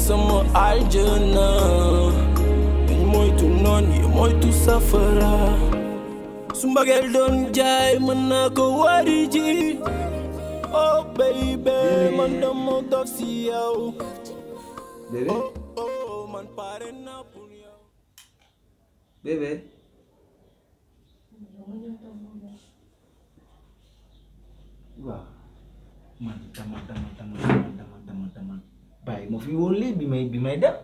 sama aljana dañ moytu noon yi moytu safara su mbageel doon jaay mën naa ko wari ji oh baby man dama dof si yow bébé oh oh man pare naa pour yow bébé waaw man dama dama dama dama dama dama dama bàyyi ma fi woon lii bi may bi may dem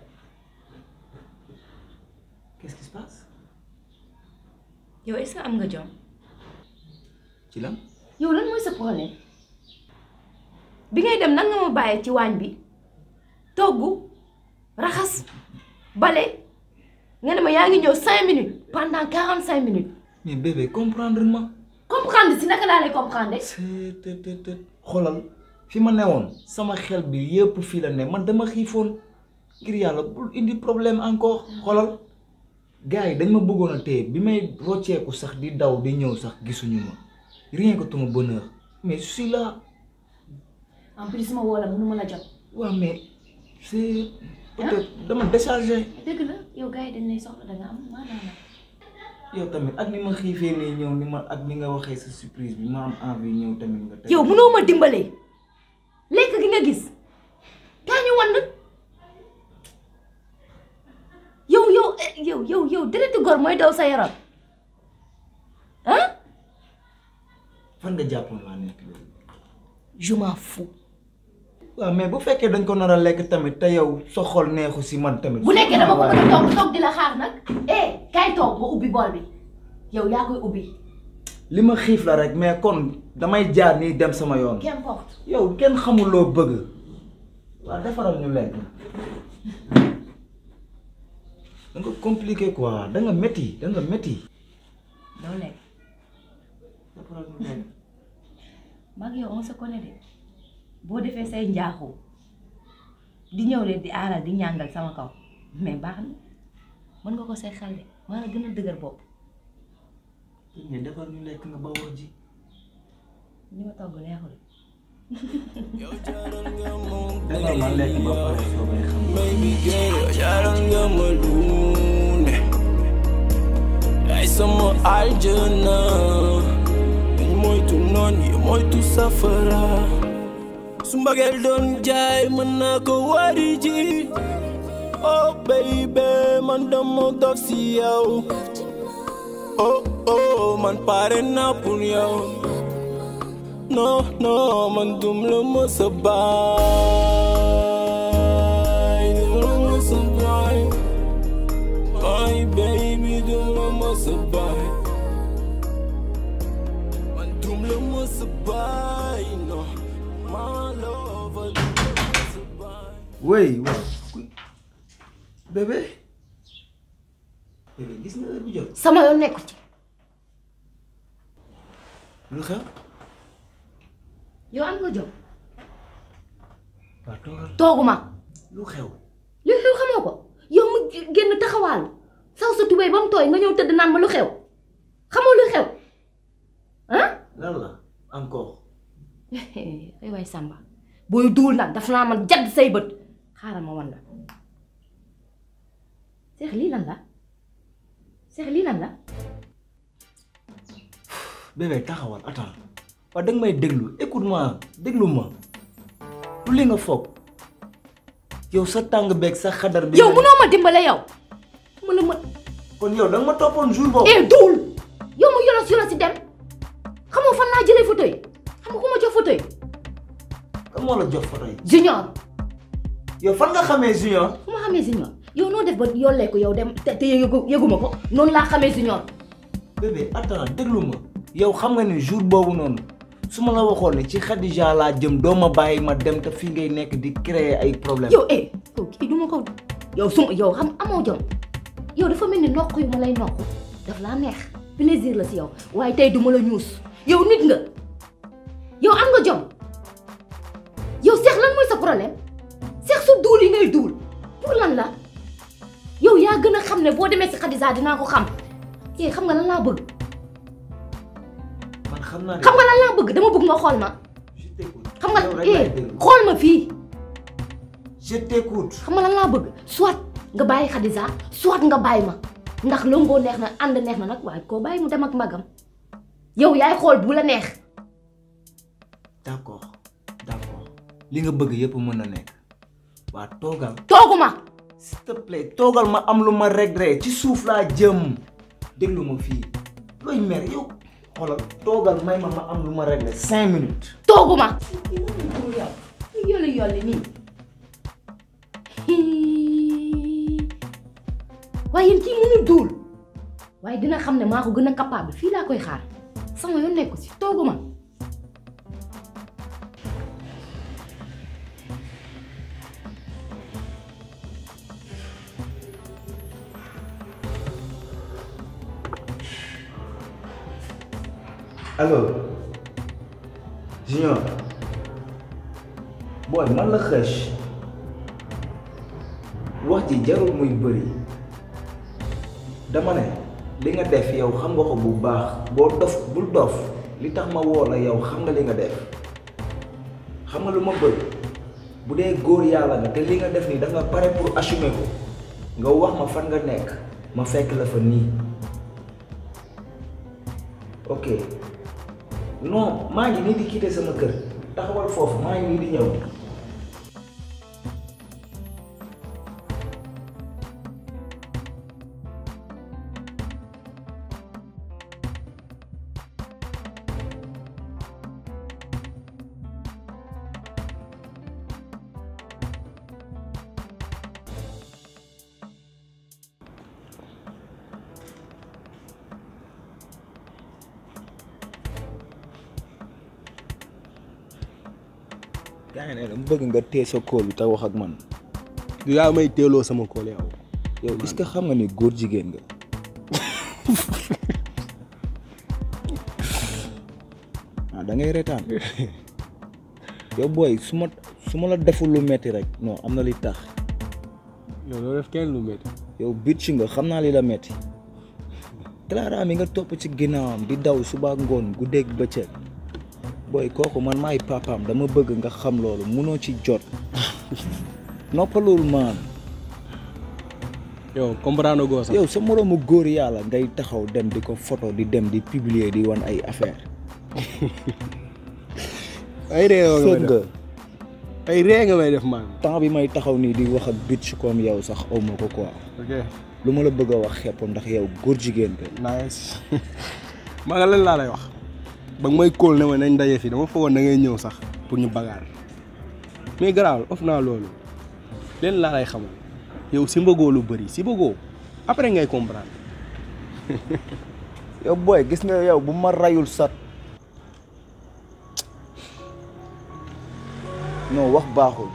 qu'est-ce qui se passe yow est-ce que am nga jom ci lan yow lan mooy sa problème bi ngay dem nan nga ma bàyyee ci waañ bi togg raxas bale nga ne ma yaa ngi ñëw cinq minutes pendant quarante cinq minutes mais bébé comprendre ma comprendre si naka laa lay comprendre c'est te te te xoolal fi ma newoon sama xel bi yëpp fii la ne man dama xiifoon ngir yàlla bul indi problème encore xoolal gars yi dañ ma bëggoon a téye bi may rocceeku sax di daw di ñëw sax gisuñu ma rien que tuma bonheur mais je suis là en plus ma woo la mënu ma la jot waaw mais c'est peut-être dama déchargé dëgg la yow gars yi dañ lay soxla da nga am maanaam yow tamit ak ni ma xiifee nii ñëw ni ma ak ni nga waxee sa surprise bi ma am envie ñëw tamit nga teg yow mënoo ma dimbale lekk gi nga gis kaa ñu wan yow yow eh, yow yow yow deretu gor mooy daw sa yaram ah fan nga jàppoon laa nekk loolu je m'en fous waaw mais bu fekkee dañ ko nar a lekk tamit te yow sa xol neexu si man tamit. bu nekkee dama ko mën a toog toog di la xaar nag eh kaay toog nga ubbi bool bi yow yaa koy ubbi li ma xiif la rek mais kon damay jaar nii dem sama yoon. qu'importe yow kenn xamul loo bëgg. waaw defaral ñu lekk. da nga compliqué quoi da nga métti da nga métti. doo lekk defaral ñu lekk. mag yow on se connaît de boo defee say njaaxu di ñëw leen di aaral di ñàngal sama kaw mais baax na mën nga ko say xel de maa la gën a dëgër bopp mais defar ñu lekk nga ba wax ji. li ma togg neexul yow jaral nga moom defar ma lekk ba pare soo koy xam. baby girl yow jaral nga ma lu ne yaay sama aljana dañ moytu noon yi moytu safara su mbageel doon jaay mën naa ko wari ji oh baby man dama dof si yow oh oh man pare naa pour yow non non man dum la mës a bàyyi dum la mës a bàyyi ay baby dum la mës a bàyyi man dum la mës a bàyyi non ma love dum la mës a bàyyi wey waaw. bébé. bébé gis nga heure bi jot. sama yoon nekku ci lu xew. yow am nga jom waaw toogal. tooguma lu xew. lu xew xamoo ko yow mu génn taxawaalu saw sa tubéy ba mu tooy nga ñëw tëdd naan ma lu xew xamoo lu xew ah lan la encore. ay waay Samba booy duul nag daf naa man jadd say bët xaaral ma wan la seex lii lan la seex lii lan la bébé taxawal attends waaw da nga may déglu écoute-moi déglu ma lu li nga foog yow sa tàng beeg sa xadar bi yow mënoo ma dimbale yow mu la ma kon yow da nga ma toppoon jour boobu eh duul yow mu yolos yolos si dem xamoo fan laa jëlee fauteuil xam nga ku ma jox fauteuil kan moo la jox photo yi junior yow fan nga xamee junior fu ma xamee junior yow noo def ba yollee ko yow dem te te yëgu yëguma ko noonu laa xamee junior bébé attends déglu ma yow xam nga ni jour boobu noonu su ma la waxoon ne ci Khadija laa jëm doo ma bàyyi ma dem te fii ngay nekk di créer ay problème yow eh yow kii du ma ko yow suma yow xam amoo jom yow dafa mel ni noq yu ma lay noq daf laa neex plaisir la si yow waaye tey du ma la ñuus yow nit nga yow am nga jom yow seex lan mooy sa problème seex su duul yi ngay duul pour lan la yow yaa gën a xam ne boo demee si Khadija dinaa ko xam eh xam nga lan laa bëgg man xam naa ne xam nga lan laa bëgg dama bëgg nga xool ma je t'écoute xam nga yow rek eh laay déglu. xool ma fii je t'écoute xam nga lan laa bëgg soit nga bàyyi Khadija soit nga bàyyi ma ndax lëngoo neex na ànd neex na nag waaye koo bàyyi mu dem ak magam yow yaay xool bu la neex d'accord d'accord li nga bëgg yëpp mën na nekk waa toogal tooguma s'il te plaît toogal ma am lu ma regret ci suuf laa jëm déglu ma fii looy mer yow xoolal toogal may ma ma am lu ma regret cinq minutes tooguma yolli yolli nii waaye yéen kii mënul duul waaye dina xam ne maa ko gën a capable fii laa koy xaar sama yoon nekku ci tooguma allo Junior booy man la xëch wax ji jarul muy bëri dama ne li nga def yow xam nga ko bu baax boo dof bul dof li tax ma woo la yow xam nga li nga def xam nga lu ma bëgg bu dee góor yàlla nga te li nga def nii da nga pare pour assumer ko nga wax ma fan nga nekk ma fekk la fa nii ok non maa ngi nii di quitter sama kër taxawal foofu maa ngi nii di ñëw yaa ngi ne dama bëgg nga téye sa kóol bi te wax ak man du yaa may teeloo sama kool yow yow est-ce que xam nga ni góor jigéen nga ah da ngay retaan yow booy su ma su ma la deful lu metti rek non am na li tax yow doo def kenn lu métti yow bitch nga xam naa li la metti Clara mi nga topp ci ginnaawam di daw suba ak ngoon guddeeg bëccëg booy kooku man maay papaam dama bëgg nga xam loolu munoo ci jot noppalul maan yow comprendre goo sax yow sa moroomu góor yàlla ngay taxaw dem di ko photo di dem di publier di wan ay affaire ay ree nga may sëg def nga ay ree nga may def man temps bi may taxaw nii di wax ak bitch comme yow sax awma ko quoi ok lu ma la bëgg a wax xepp ndax yow góor jigéen nga nice maa nga lan laa lay wax ba nga may kóol ne ma nañ daje fii dama foogoon da ngay ñëw sax pour ñu bagaar mais garaawul of naa loolu leen laa lay xamal yow si mbëggoo lu bëri si bëggoo après ngay comprendre yow booy gis nga yow bu ma rayul sat non wax baaxul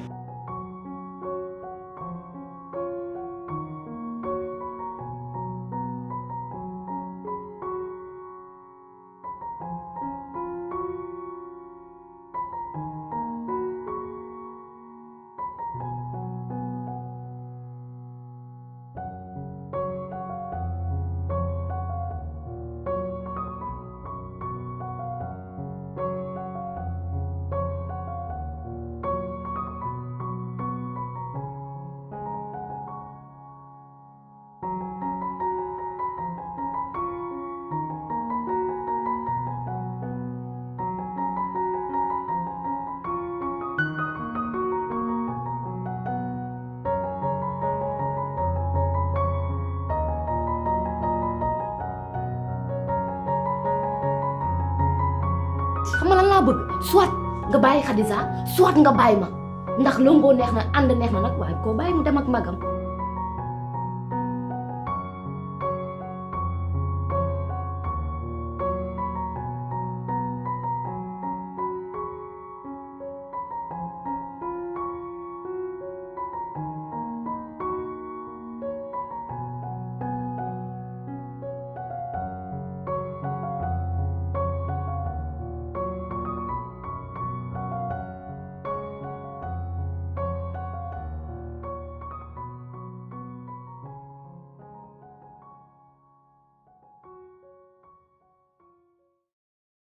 xam nga lan laa bëgg soit nga bàyyi Khadija soit nga bàyyi ma ndax lëngoo neex na ànd neex na nag waaye koo bàyyi mu dem ak magam